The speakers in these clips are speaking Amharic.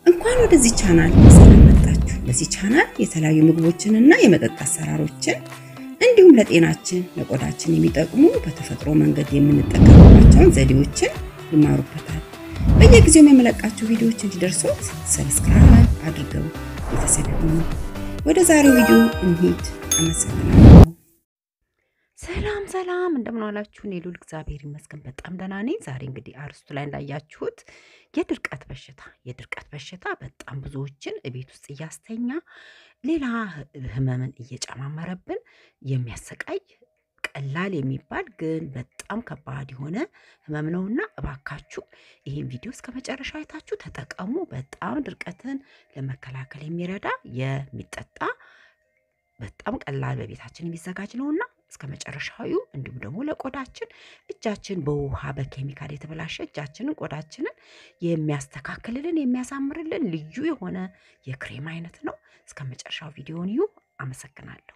እንኳን ወደዚህ ቻናል በሰላም መጣችሁ። በዚህ ቻናል የተለያዩ ምግቦችንና የመጠጥ አሰራሮችን እንዲሁም ለጤናችን ለቆዳችን የሚጠቅሙ በተፈጥሮ መንገድ የምንጠቀምባቸውን ዘዴዎችን ይማሩበታል። በየጊዜው የምለቃቸው ቪዲዮዎች እንዲደርሱት ሰብስክራይብ አድርገው ቤተሰብ ይሁኑ። ወደ ዛሬው ቪዲዮ እንሂድ። አመሰግናለሁ። ሰላም ሰላም፣ እንደምን ዋላችሁ? እኔ ልዑል እግዚአብሔር ይመስገን በጣም ደህና ነኝ። ዛሬ እንግዲህ አርስቱ ላይ እንዳያችሁት የድርቀት በሽታ የድርቀት በሽታ በጣም ብዙዎችን ቤት ውስጥ እያስተኛ ሌላ ህመምን እየጨማመረብን የሚያሰቃይ ቀላል የሚባል ግን በጣም ከባድ የሆነ ህመም ነውና እባካችሁ ይህን ቪዲዮ እስከ መጨረሻ አይታችሁ ተጠቀሙ። በጣም ድርቀትን ለመከላከል የሚረዳ የሚጠጣ በጣም ቀላል በቤታችን የሚዘጋጅ ነውና እስከ መጨረሻዊ እንዲሁም ደግሞ ለቆዳችን እጃችን በውሃ በኬሚካል የተበላሸ እጃችንን ቆዳችንን የሚያስተካክልልን የሚያሳምርልን ልዩ የሆነ የክሬም አይነት ነው። እስከ መጨረሻው ቪዲዮን እዩ። አመሰግናለሁ።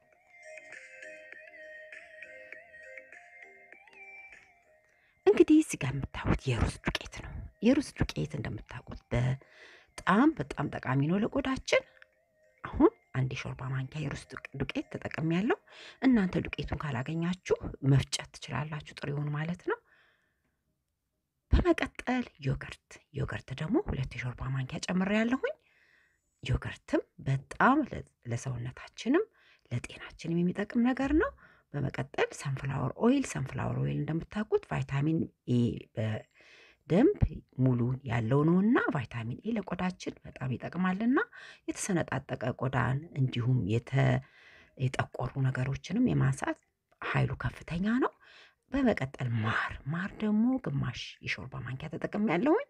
እንግዲህ እዚህ ጋር የምታዩት የሩዝ ዱቄት ነው። የሩዝ ዱቄት እንደምታውቁት በጣም በጣም ጠቃሚ ነው ለቆዳችን። አሁን አንድ የሾርባ ማንኪያ የሩዝ ዱቄት ተጠቅሜ ያለው። እናንተ ዱቄቱን ካላገኛችሁ መፍጨት ትችላላችሁ፣ ጥሬውን ማለት ነው። በመቀጠል ዮገርት ዮገርት ደግሞ ሁለት የሾርባ ማንኪያ ጨምሬ ያለሁኝ። ዮገርትም በጣም ለሰውነታችንም ለጤናችንም የሚጠቅም ነገር ነው። በመቀጠል ሰንፍላወር ኦይል ሰንፍላወር ኦይል እንደምታውቁት ቫይታሚን ኤ በደንብ ሙሉን ያለው ነውና ቫይታሚን ኤ ለቆዳችን በጣም ይጠቅማልና የተሰነጣጠቀ ቆዳን እንዲሁም የጠቆሩ ነገሮችንም የማንሳት ኃይሉ ከፍተኛ ነው። በመቀጠል ማር ማር ደግሞ ግማሽ የሾርባ ማንኪያ ተጠቅሜ ያለሁኝ።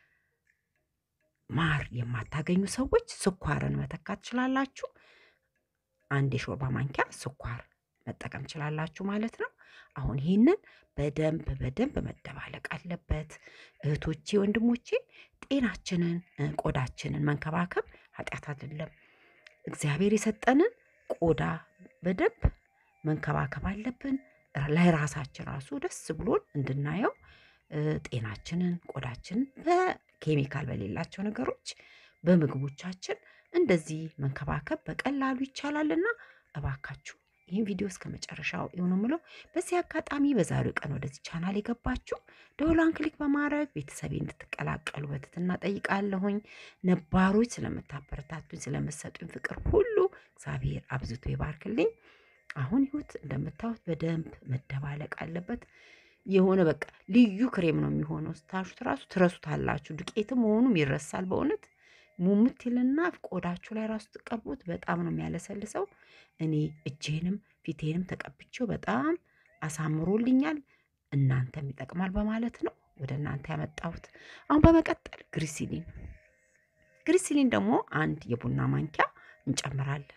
ማር የማታገኙ ሰዎች ስኳርን መተካት ትችላላችሁ። አንድ የሾርባ ማንኪያ ስኳር መጠቀም ትችላላችሁ ማለት ነው። አሁን ይህንን በደንብ በደንብ መደባለቅ አለበት። እህቶቼ ወንድሞቼ፣ ጤናችንን ቆዳችንን መንከባከብ ኃጢአት አይደለም። እግዚአብሔር የሰጠንን ቆዳ በደንብ መንከባከብ አለብን። ለራሳችን ራሱ ደስ ብሎን እንድናየው ጤናችንን ቆዳችንን በኬሚካል በሌላቸው ነገሮች በምግቦቻችን እንደዚህ መንከባከብ በቀላሉ ይቻላልና እባካችሁ ይህን ቪዲዮ እስከ መጨረሻው የሆነ ምለው። በዚህ አጋጣሚ በዛሬው ቀን ወደዚህ ቻናል የገባችሁ ደወሏን ክሊክ በማድረግ ቤተሰቤ እንድትቀላቀሉ በትህትና ጠይቃለሁኝ። ነባሮች ስለምታበረታቱኝ ስለምሰጡኝ ፍቅር ሁሉ እግዚአብሔር አብዝቶ ይባርክልኝ። አሁን ይሁት እንደምታዩት በደንብ መደባለቅ አለበት። የሆነ በቃ ልዩ ክሬም ነው የሚሆነው። ስታሹት ራሱ ትረሱታላችሁ። ዱቄትም መሆኑም ይረሳል በእውነት ሙሙት ይልና ቆዳችሁ ላይ ራሱ ትቀቡት በጣም ነው የሚያለሰልሰው። እኔ እጄንም ፊቴንም ተቀብቼው በጣም አሳምሮልኛል። እናንተም ይጠቅማል በማለት ነው ወደ እናንተ ያመጣሁት። አሁን በመቀጠል ግሪሲሊን ግሪሲሊን ደግሞ አንድ የቡና ማንኪያ እንጨምራለን።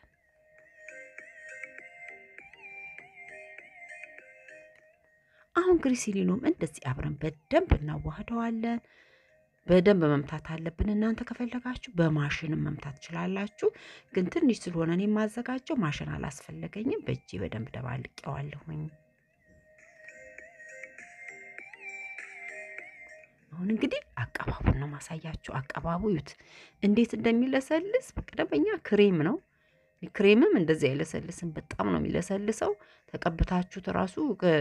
አሁን ግሪሲሊኑም እንደዚህ አብረን በደንብ እናዋህደዋለን። በደንብ መምታት አለብን። እናንተ ከፈለጋችሁ በማሽንም መምታት ትችላላችሁ። ግን ትንሽ ስለሆነ እኔ የማዘጋጀው ማሽን አላስፈለገኝም። በእጄ በደንብ ደባልቄዋለሁኝ። አሁን እንግዲህ አቀባቡን ነው ማሳያችሁ። አቀባቡ ዩት እንዴት እንደሚለሰልስ በቀደመኛ ክሬም ነው። ክሬምም እንደዚህ አይለሰልስም። በጣም ነው የሚለሰልሰው። ተቀብታችሁት ራሱ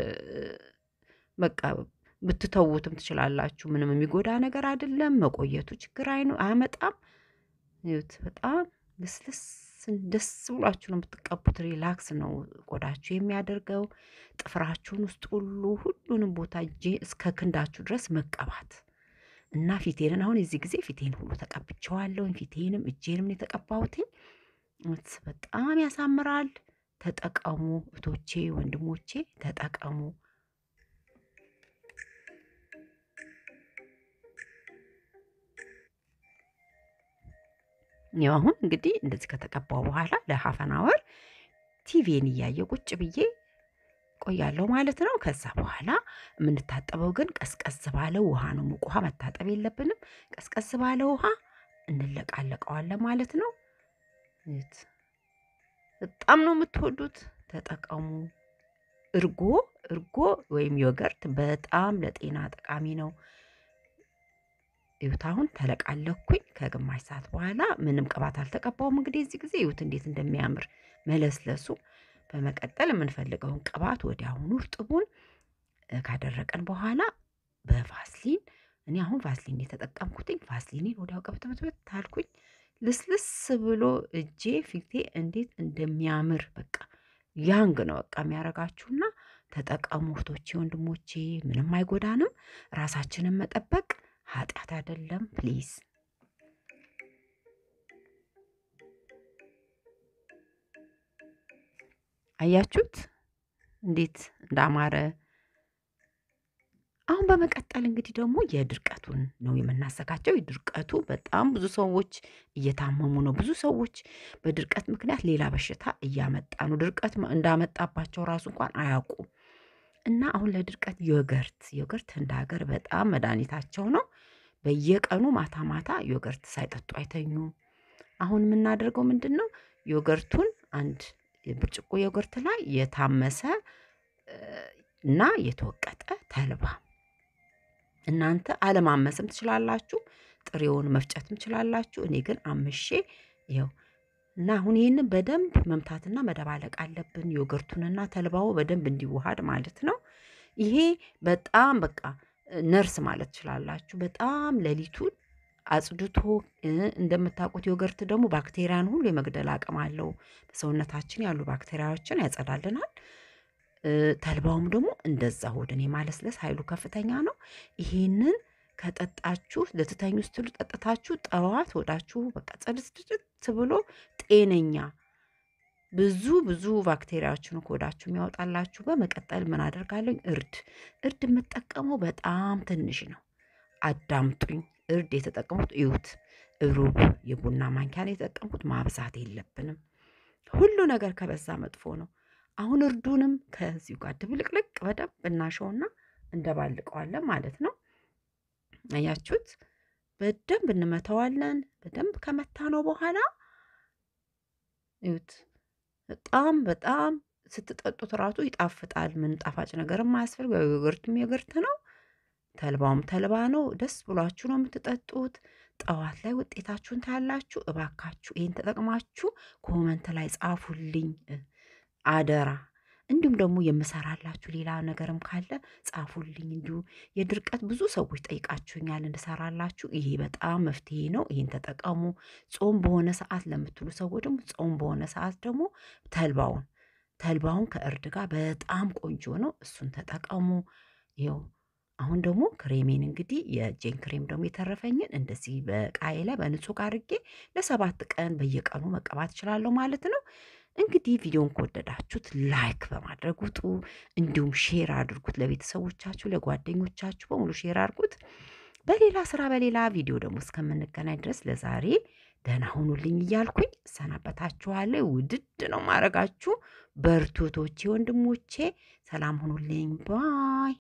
በቃ ብትተዉትም ትችላላችሁ። ምንም የሚጎዳ ነገር አይደለም። መቆየቱ ችግር አያመጣም። ይኸውት በጣም ልስልስ ደስ ብሏችሁ ነው የምትቀቡት። ሪላክስ ነው ቆዳችሁ የሚያደርገው። ጥፍራችሁን ውስጥ ሁሉ ሁሉንም ቦታ እጄ እስከ ክንዳችሁ ድረስ መቀባት እና ፊቴንን አሁን የዚህ ጊዜ ፊቴን ሁሉ ተቀብቼዋለሁ። ፊቴንም እጄንም የተቀባሁትኝ በጣም ያሳምራል። ተጠቀሙ እህቶቼ፣ ወንድሞቼ ተጠቀሙ። ያው አሁን እንግዲህ እንደዚህ ከተቀባው በኋላ ለሀፈን አወር ቲቪን እያየ ቁጭ ብዬ ቆያለሁ ማለት ነው። ከዛ በኋላ የምንታጠበው ግን ቀዝቀዝ ባለ ውሃ ነው። ሙቅ ውሃ መታጠብ የለብንም። ቀዝቀዝ ባለ ውሃ እንለቃለቀዋለን ማለት ነው። በጣም ነው የምትወዱት፣ ተጠቀሙ። እርጎ እርጎ ወይም ዮገርት በጣም ለጤና ጠቃሚ ነው። እዩት አሁን ተለቃለኩኝ። ከግማሽ ሰዓት በኋላ ምንም ቅባት አልተቀባውም። እንግዲህ እዚህ ጊዜ እዩት እንዴት እንደሚያምር መለስለሱ። በመቀጠል የምንፈልገውን ቅባት ወዲያውኑ እርጥቡን ካደረቀን በኋላ በቫስሊን እኔ አሁን ቫስሊን የተጠቀምኩትኝ ቫስሊኔን ወዲያው ቀብትብትብት ታልኩኝ። ልስልስ ብሎ እጄ ፊቴ እንዴት እንደሚያምር በቃ ያንግ ነው በቃ የሚያረጋችሁና ተጠቀሙ እህቶቼ ወንድሞቼ፣ ምንም አይጎዳንም። ራሳችንን መጠበቅ ኃጢአት አይደለም። ፕሊዝ አያችሁት እንዴት እንዳማረ። አሁን በመቀጠል እንግዲህ ደግሞ የድርቀቱን ነው የምናዘጋጀው። የድርቀቱ በጣም ብዙ ሰዎች እየታመሙ ነው። ብዙ ሰዎች በድርቀት ምክንያት ሌላ በሽታ እያመጣ ነው። ድርቀት እንዳመጣባቸው ራሱ እንኳን አያውቁም። እና አሁን ለድርቀት ዮገርት ዮገርት እንደ ሀገር በጣም መድኃኒታቸው ነው። በየቀኑ ማታ ማታ ዮገርት ሳይጠጡ አይተኙም። አሁን የምናደርገው ምንድን ነው? ዮገርቱን አንድ ብርጭቆ ዮገርት ላይ የታመሰ እና የተወቀጠ ተልባ እናንተ አለማመስም ትችላላችሁ። ጥሬውን መፍጨትም ትችላላችሁ። እኔ ግን አምሼ ይኸው እና አሁን ይህንን በደንብ መምታትና መደባለቅ አለብን። ዮገርቱንና ተልባው በደንብ እንዲዋሃድ ማለት ነው። ይሄ በጣም በቃ ነርስ ማለት ትችላላችሁ። በጣም ሌሊቱን አጽድቶ እንደምታውቁት ዮገርት ደግሞ ባክቴሪያን ሁሉ የመግደል አቅም አለው። በሰውነታችን ያሉ ባክቴሪያዎችን ያጸዳልናል። ተልባውም ደግሞ እንደዛ ሆድን የማለስለስ ኃይሉ ከፍተኛ ነው። ይሄንን ከጠጣችሁ ልትተኙ ስትሉ ጠጥታችሁ ጠዋት ሆዳችሁ በቃ ጽድት ብሎ ጤነኛ ብዙ ብዙ ባክቴሪያዎችን ከሆዳችሁ የሚያወጣላችሁ። በመቀጠል ምን አደርጋለሁ? እርድ እርድ የምጠቀመው በጣም ትንሽ ነው። አዳምጡኝ። እርድ የተጠቀሙት እዩት፣ ሩብ የቡና ማንኪያን የተጠቀምኩት ማብዛት የለብንም። ሁሉ ነገር ከበዛ መጥፎ ነው። አሁን እርዱንም ከዚሁ ጋር ድብልቅልቅ በደንብ እናሸውና እንደባልቀዋለን ማለት ነው። አያችሁት? በደንብ እንመተዋለን። በደንብ ከመታ ነው በኋላ እዩት። በጣም በጣም ስትጠጡት ራሱ ይጣፍጣል። ምን ጣፋጭ ነገርም አያስፈልግ። ዮገርትም ዮገርት ነው፣ ተልባውም ተልባ ነው። ደስ ብሏችሁ ነው የምትጠጡት። ጠዋት ላይ ውጤታችሁን ታያላችሁ። እባካችሁ ይህን ተጠቅማችሁ ኮመንት ላይ ጻፉልኝ አደራ። እንዲሁም ደግሞ የምሰራላችሁ ሌላ ነገርም ካለ ጻፉልኝ። እንዲሁ የድርቀት ብዙ ሰዎች ጠይቃችሁኛል እንድሰራላችሁ። ይሄ በጣም መፍትሄ ነው። ይህን ተጠቀሙ። ጾም በሆነ ሰዓት ለምትሉ ሰዎች ደግሞ ጾም በሆነ ሰዓት ደግሞ ተልባውን ተልባውን ከእርድ ጋር በጣም ቆንጆ ነው። እሱን ተጠቀሙ። ይኸው አሁን ደግሞ ክሬሜን እንግዲህ የጄን ክሬም ደግሞ የተረፈኝን እንደዚህ በቃዬ ላይ በንጹህ አድርጌ ለሰባት ቀን በየቀኑ መቀባት እችላለሁ ማለት ነው። እንግዲህ ቪዲዮን ከወደዳችሁት ላይክ በማድረግ ውጡ። እንዲሁም ሼር አድርጉት ለቤተሰቦቻችሁ፣ ለጓደኞቻችሁ በሙሉ ሼር አድርጉት። በሌላ ስራ በሌላ ቪዲዮ ደግሞ እስከምንገናኝ ድረስ ለዛሬ ደህና ሁኑልኝ እያልኩኝ እሰናበታችኋለሁ። ውድድ ነው ማድረጋችሁ። በርቱቶቼ ወንድሞቼ፣ ሰላም ሁኑልኝ ባይ